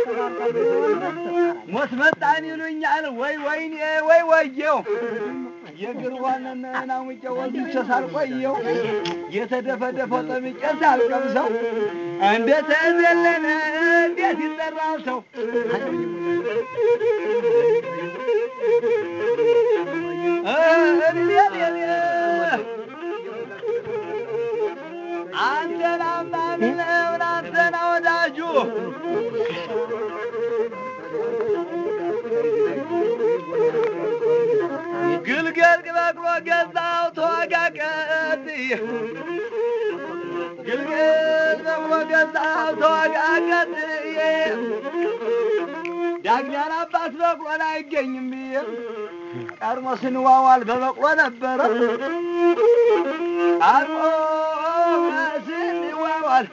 ሞት መጣን ይሉኛል። ወይ ወይኔ ወይ ወየው የእግር ዋንን ናሙቄ ወልቼ ሳልቆየው የተደፈደፈው ጠምቄ ሳልቀምሰው እንዴት ዘለለ እንዴት ይጠራል ሰው አንተን አማኝ ነው አንተን ወዳጁ ግልገል በቅሎ ገዛው ተዋጋቀት ግልገል በቅሎ ገዛው ተዋጋቀት ዳግኛን አባት በቅሎን አይገኝም ብዬ ቀድሞ ስንዋዋል በበቅሎ ነበረ ቀድሞ ስንዋዋል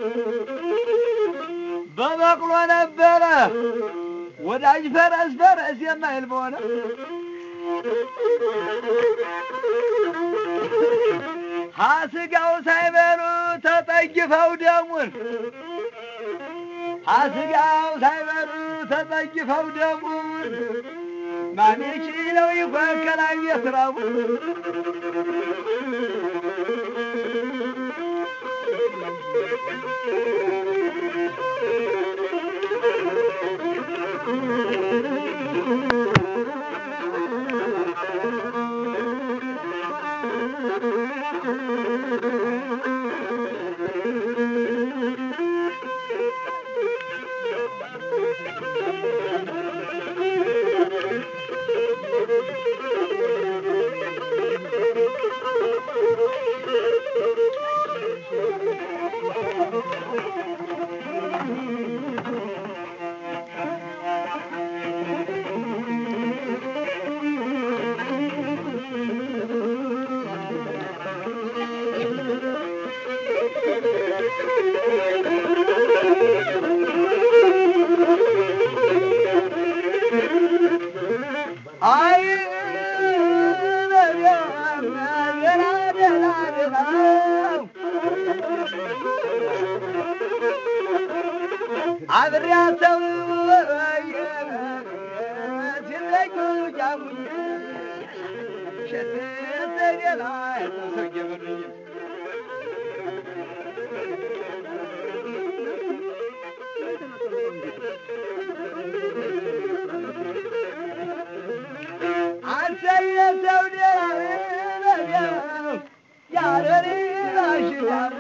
በበቅሎ ነበረ ወዳጅ ፈረስ ፈረስ የማይል በሆነ ሀስጋው ሳይበሉ ተጠግፈው ደሙን ሀስጋው ሳይበሉ ተጠግፈው ደሙን ማን ይችለው ይፈከራል የስራቡ አይ አብሬያቸው ሲለዩ ጃሙኝ ሸተተሌላ ሰው እየበሉኝ አንተ የሰው ደራ ያረሪ ባሽላም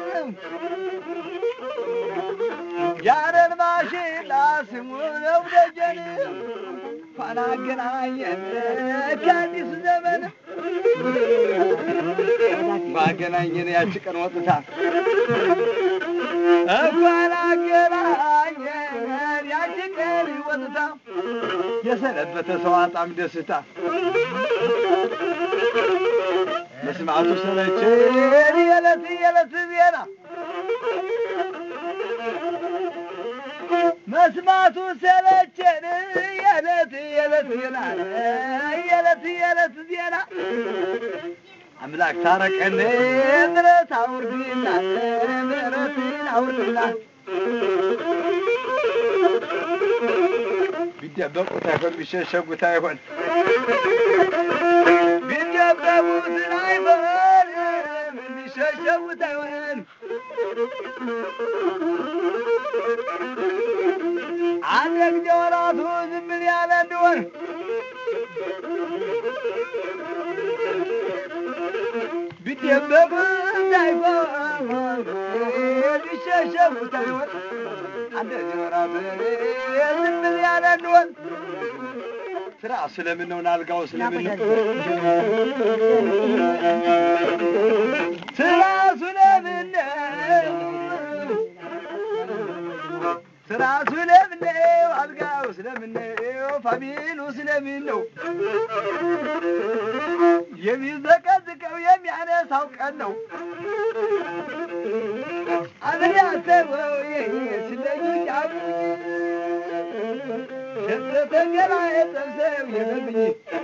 ያረን ባሽላ ስሙ ነው ደጀን እንኳን አገናኘን ከአዲስ ዘመን እንኳን አገናኘን ያቺ ቀን ወጥታ እንኳን አገናኘን ያቺ ቀን ወጥታ የሰነበተ ሰው አጣም ደስታ መስማቱ ሰለቸን የዕለት የዕለት ዜና መስማቱ ሰለቸን የዕለት የዕለት ዜና የዕለት የዕለት ዜና አምላክ ታረቀን ምሕረት አውርድና ምሕረትን አውርድና ቢደበቁት አይሆን ቢሸሸጉት አይሆን ቢደበቁት አይሆን ቢሸሸጉት አይሆን አንድ ጊዜ ወራቱ ዝም ብል ያለ እንደሆን ቢደበቁት አይሆን ቢሸሸጉት አይሆን አንድ ጊዜ ወራቱ ዝም ብል ያለ እንደሆን ስራ ስለምን ነው ናልጋው ስለምን ነው ስራ ስለምን ነው ስራ ስለምን ነው አልጋው ስለምን ነው ፋሚሉ ስለምን ነው የሚዘቀዝቀው የሚያነሳው ቀን ነው አብሬ አሰበው ስለዩ ጫሙ ሸተተገላ የጠብሰው የለብኝ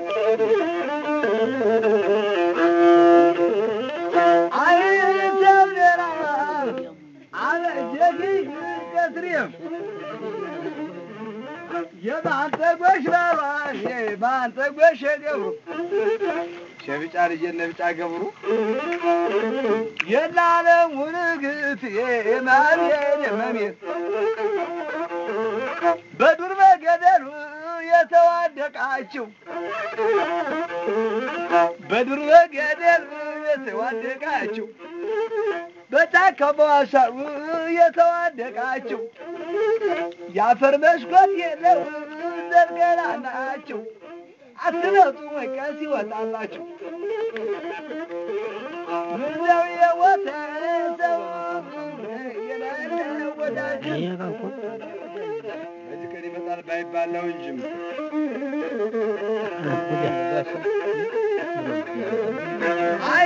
አይሰው ደራ አበጀጊ ቀስሬም የማንጠጎሽ ባሏን የማንጠጎሽ ገብሩ ሸብጫ ልጅ የነ ብጫ ገብሩ የናለም ውንግት የማርየን መሜት በዱር በገደሉ የተዋደቃችው በዱር በገደሉ የተዋደቃችው በጫካ በዋሻው የተዋደቃችው የአፈር መስኮት የለው ዘርገላ ናቸው አትነጡ ወቀስ ይወጣላችሁ ምነው የወተ ሰው የሌለ ወዳጅ በዚህ ቀን ይመጣል ባይባል ነው እንጂ አይ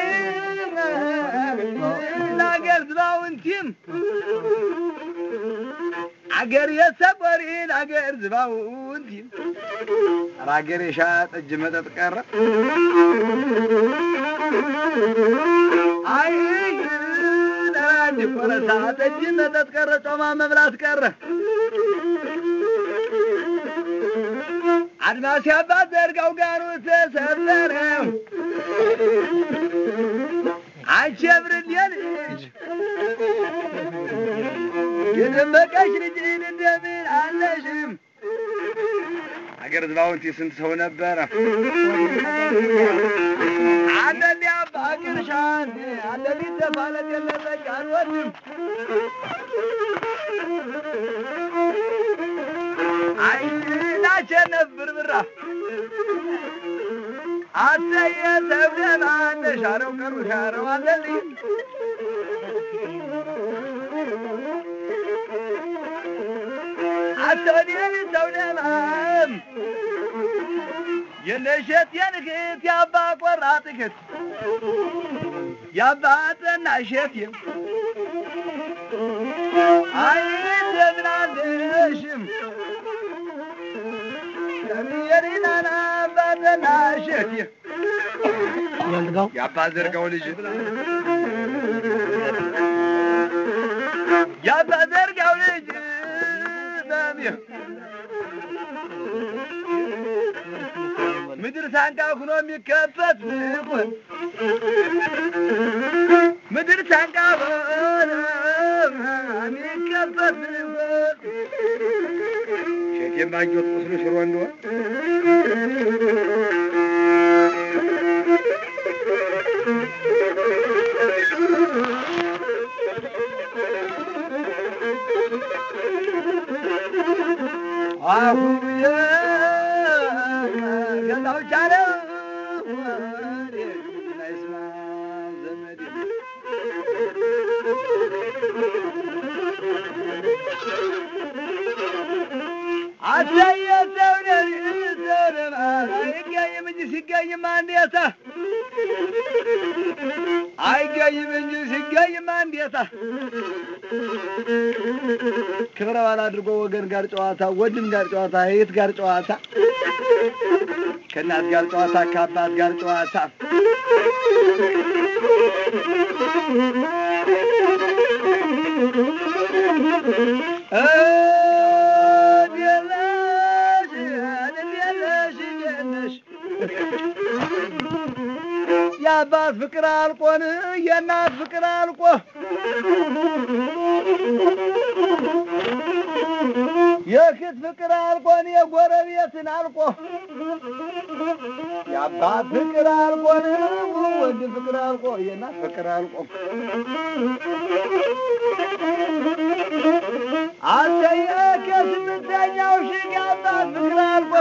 አገር ዝባውንቲም አገር የሰቆሪን አገር ዝባውንቲም ኧረ አገር የሻ ጠጅ መጠጥ ቀረ አይ ደራጅ ቆረሳ ጠጅ መጠጥ ቀረ ጮማ መብላት ቀረ አድማስ ያባት ዘርጋው ጋሩ ተሰበረ አንቺ የብርሌ ልጅ የደመቀሽ ልጅ እንደምን አለሽም? አገር ዝባውንቲ ስንት ሰው ነበረ? አንደሊ አባ ግርሻን አንደሊ ተፋለ ገለጸች አልወድም አይ ላቸነፍ ብርብራ አተየ ሰብደማ ሻረው ቀሩ ሻረው አለልኝ አተወዲን ሰውደማም የነሸት የንክት የአባ ቆራጥ ክት የአባ ጠናሸት አይ እንደምን አለሽም የሪናና አባ ጠናሸት የአባ ዘርጋው ልጅ የአባ ዘርጋው ልጅ ምድር ሳንቃ ሁኖ የሚከፈት ልቁን ምድር ሳንቃ ሆነ የሚከፈት ልቁን ሸት የማግኘት ቁስሉ ሽሮ እንደሆን አሁየ ገላው ቻለ ስማ ዘመዴ አዳየ ሰውነን ዘረማ አይገኝም እንጂ ሲገኝማ እንዴታ አይገኝም እንጂ ሲገኝማ እንዴታ ክብረ በዓል አድርጎ ወገን ጋር ጨዋታ፣ ወንድም ጋር ጨዋታ፣ እህት ጋር ጨዋታ፣ ከእናት ጋር ጨዋታ፣ ከአባት ጋር ጨዋታ የአባት ፍቅር አልቆን የእናት ፍቅር አልቆ የክት ፍቅር አልቆን የጎረቤትን አልቆ የአባት ፍቅር አልቆን ወንድም ፍቅር አልቆ የእናት ፍቅር አልቆ አንተየ ከስምንተኛው ሺህ የአባት ፍቅር አልቆ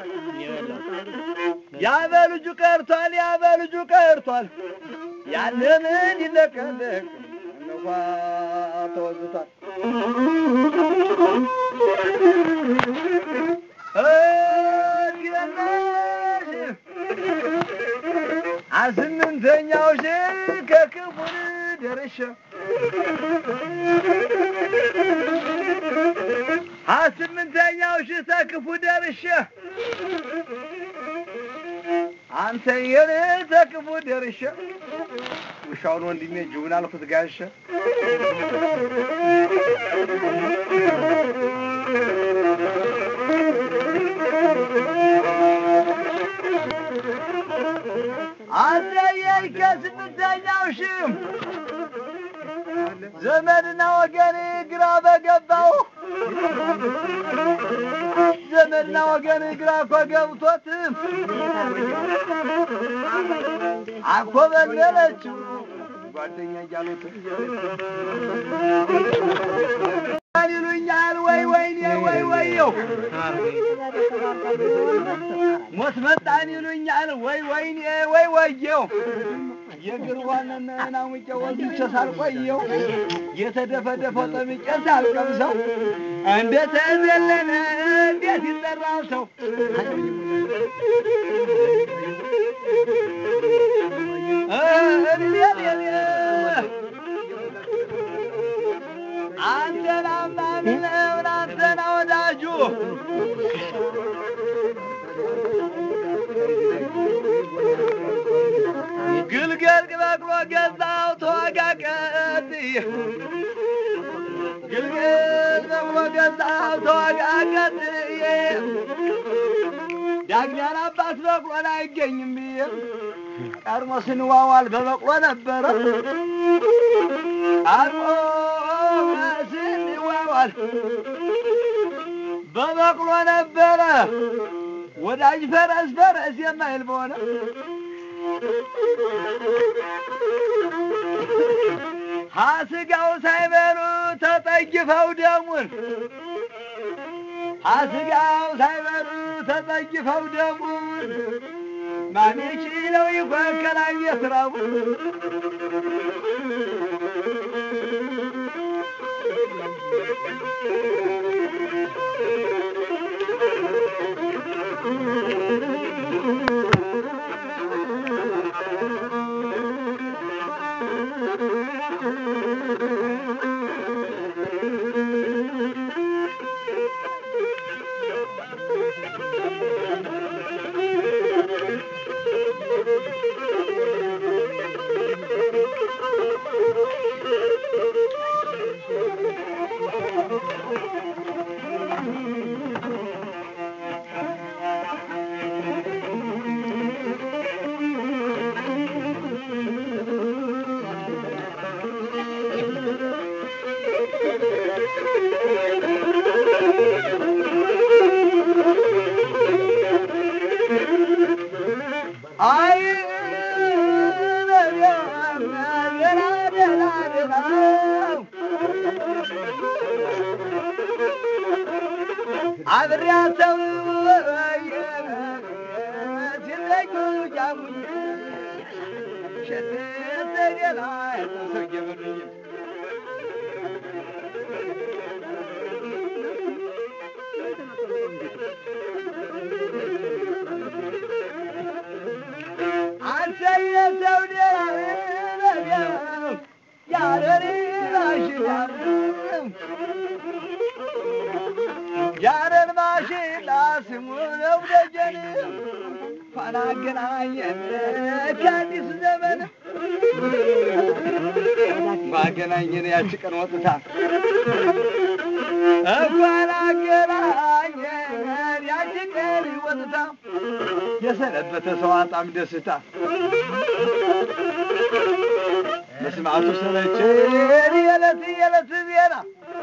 ያበልጁ ቀርቷል፣ ያበልጁ ቀርቷል። ያለምን ይለቀለቅ እንኳ ተወዝቷል። አስምንተኛው ሺህ ከክፉን ደርሼ አስምንተኛው ሺህ ተክፉ ደርሼ አንተ የኔ ተክፉ ደርሼ ውሻውን ወንድሜ ጅቡን አልኩት ጋሸ ሁለተኛው ሽም ዘመድና ወገን ግራ በገባው ዘመድና ወገን ግራ እኮ ገብቶት አኮበለለችው ጓደኛ እያሉት ይሉኛል ወይ ወይኔ ወይ ወየው ሞት መጣን ይሉኛል ወይ ወይኔ ወይ ወየው የእግር ዋነን ናሙቄ ወልቼ ሳልቆየው የተደፈደፈው ጠምቄ ሳልቀምሰው እንዴት ዘለለ እንዴት ይጠራል ሰው አንተን አምናን ምን አንተና ወዳጁ ግልገል በቅሎ ገዛው ተዋጋ ቀጥዬ ግልገል በቅሎ ገዛው ተዋጋ ቀጥዬ ዳግዳን አባት በቅሎን አይገኝም ብዬ ቀድሞ ስንዋዋል በበቅሎ ነበረ ቀድሞ ስንዋዋል በበቅሎ ነበረ ወዳጅ ፈረስ ፈረስ የማይል በሆነ ሀስጋው ሳይበሉ ተጠግፈው ደሙን ሀስጋው ሳይበሉ ተጠግፈው ደሙን ማን ይችለው ይፈከራል የስራቡ አይ አብሬያቸው ሲለዩ ጃሙኝ ሸተተ ሌላ ሰው እየበሉኝ አንተ የሰው ያረሪ ያረን ማሽላ ስሙ ነው ደጀን እንኳን አገናኘን ከአዲስ ዘመን ባገናኘን ያቺ ቀን ወጥታ እንኳን አገናኘን ያቺ ቀን ወጥታ የሰነበተ ሰው አጣም ደስታ መስማቱ ሰለቸን የዕለት የዕለት ዜና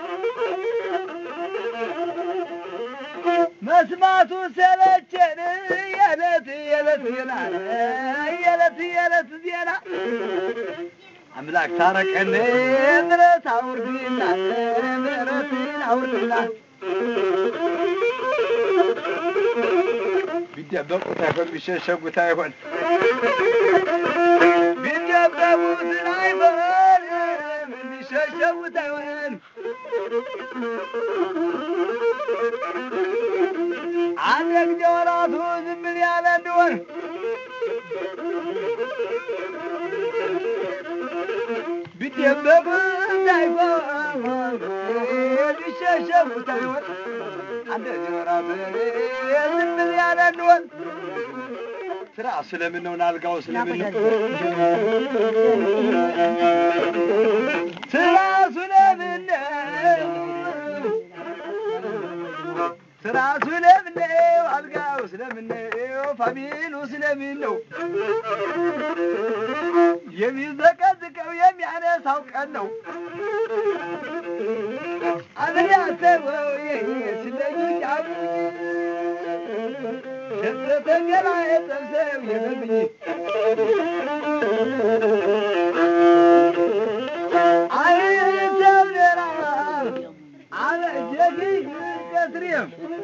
መስማቱ ሰለቸን የዕለት የዕለት ዜና የዕለት የዕለት ዜና አምላክ ታረቀን ምሕረት አውርድና ምሕረትን አውርድና ቢደበቁት አይሆን ቢሸሸጉት አይሆን ቢደበቁት አይሆን ቢሸሸጉት አይሆን አንድ ጊዜ ወራቱ ዝም ብል ያለ እንደሆን ቢደበቁት አይሆን ቢሸሸጉት አይሆን አንድ ጊዜ ወራቱ ዝም ብል ያለ እንደሆን ስራ ስለምን ነው ናልጋው ስለምን ነው ስራ ስለምን ነው ስራሱ ለምን ነው? አልጋው ስለምን ነው? ፋሚሉ ስለምን ነው? የሚዘቀዝቀው የሚያነሳው ቀን ነው። አብሬ አሰበው ስለኝ አቡኝ ሸተተገላ የጠብሰው የለብኝ አይተው ደራ አበጀግኝ ቀትሬም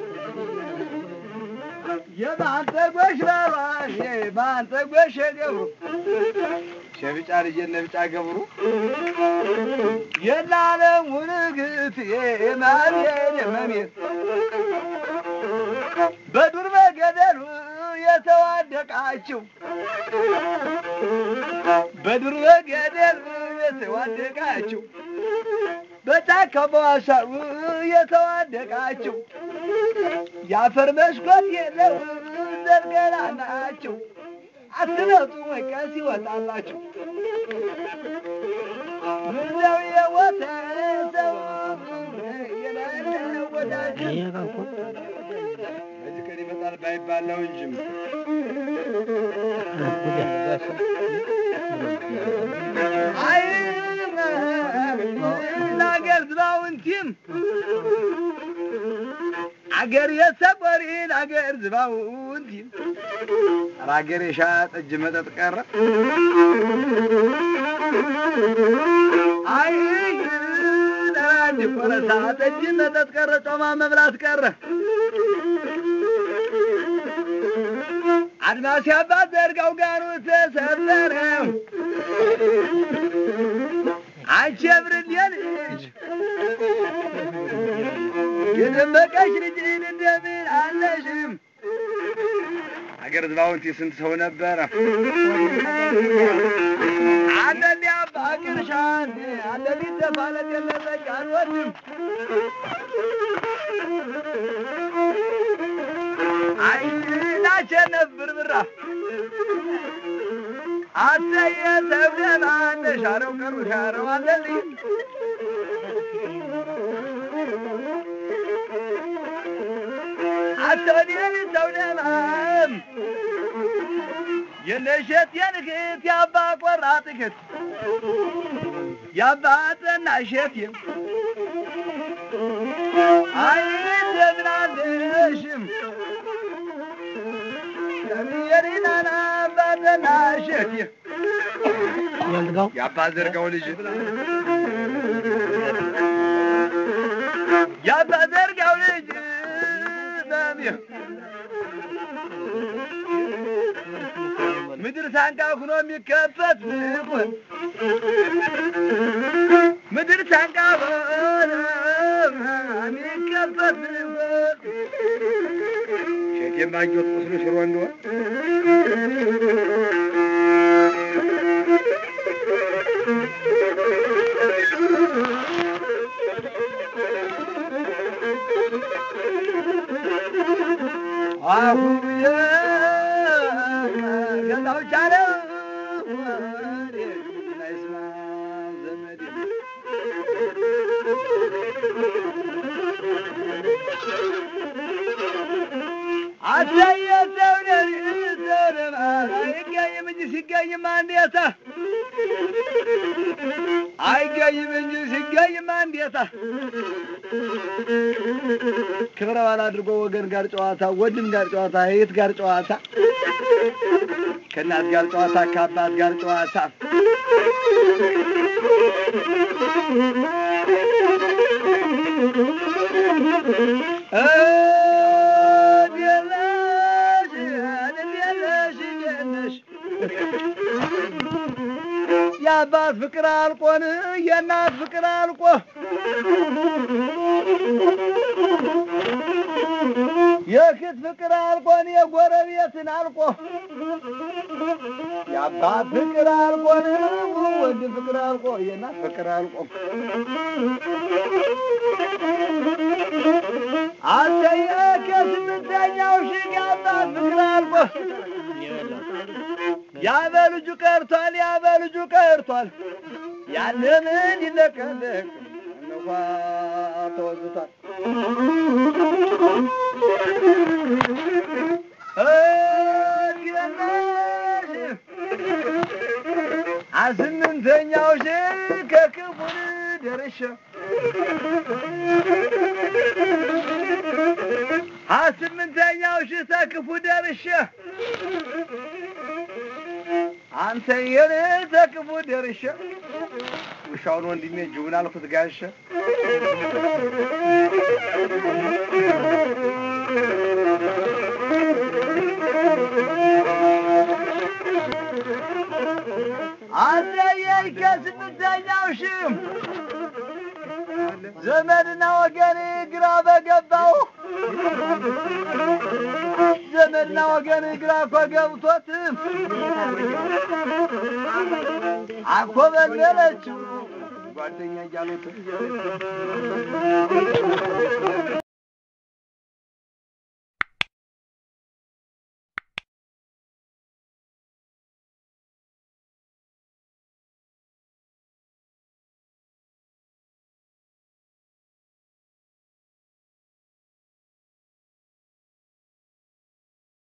የባንተ ጎሽ ባሏን የባንተ ጎሽ ገብሩ ሸብጫ ልጅ የነ ብጫ ገብሩ የናለም ውንግት የማሜን የመሜት በዱር በገደሉ የተዋደቃችው በዱር በገደሉ የተዋደቃችው በጫካ በዋሻው የተዋደቃችው የአፈር መስኮት የለው ዘርገላ ናቸው። አትነጡ ወይ ቀን ሲወጣላችሁ ምነው የወተ ሰው የሌለ ወዳጅ በዚህ ቀን ይመጣል ባይባል ነው እንጂ አይ ለአገር ዝባውንቲም አገር የሰቆሪን አገር ዝባውንቲም ኧረ አገር የሻ ጠጅ መጠጥ ቀረ አይ ደራጅ ቆረሳ ጠጅ መጠጥ ቀረ ጮማ መብላት ቀረ አድማስ ያባት ዘርጋው ጋሩ ተሰበረ አንቺ የብርሌ ልጅ የደመቀሽ ልጅ እንደምን አለሽም? አገር ዝባውንቲ ስንት ሰው ነበረ? አንደኔ አባ ቅርሻን አንደኔ ተፋለት የለጠቅ አልወድም አይ ላሸነፍ ብርብራ አሰየ ሰብደማ ተሻረው ቀሩ ሻረው አለልኝ አቶኔን ሰውደማም የነሸት የንክት የአባ ቆራጥ ክት የአባ ጠና ሸትም አይ እንደምን አለሽም የሪናና አባ ጠና ሸትም የአባ ዘርጋው ልጅ የአባ ዘርጋው ልጅ በሚል ምድር ሳንቃ ሁኖ የሚከፈት ብሆን ምድር ሳንቃ ሆነ የሚከፈት ብሆን ሸት የማጆት ቁስሉ ሽሮ እንደሆን አሁየ ገዛው ቻለ ናይስማ ዘመዴ አሳየ ሰውነ ዘረማ አይገኝም እንጂ ሲገኝም አንዴታ አይገኝም እንጂ ሲገኝም አንዴታ ክብረ በዓል አድርጎ ወገን ጋር ጨዋታ፣ ወንድም ጋር ጨዋታ፣ እህት ጋር ጨዋታ፣ ከእናት ጋር ጨዋታ፣ ከአባት ጋር ጨዋታ የአባት ፍቅር አልቆን የእናት ፍቅር አልቆ የእህት ፍቅር አልቆን የጎረቤትን አልቆ የአባት ፍቅር አልቆን ወንድም ፍቅር አልቆ የእናት ፍቅር አልቆ አንተየ ከስምንተኛው ሺህ የአባት ፍቅር አልቆ ያበልጁ ቀርቷል፣ ያበልጁ ቀርቷል። ያለምን ይለቀለቅ እንኳ ተወዝቷል። ደርሼ ስምንተኛው ሺህ ተክፉ ደርሼ አንተ የኔ ተክፉ ደርሼ ውሻውን ወንድሜ ጅቡን አልኩት ጋሸ አንተ የይከ ስምንተኛው ሺህ ዘመድና ወገን ግራ በገባው ዘመድና ወገን ግራ እኮ ገብቶት አኮበለለችው ጓደኛ እያሉት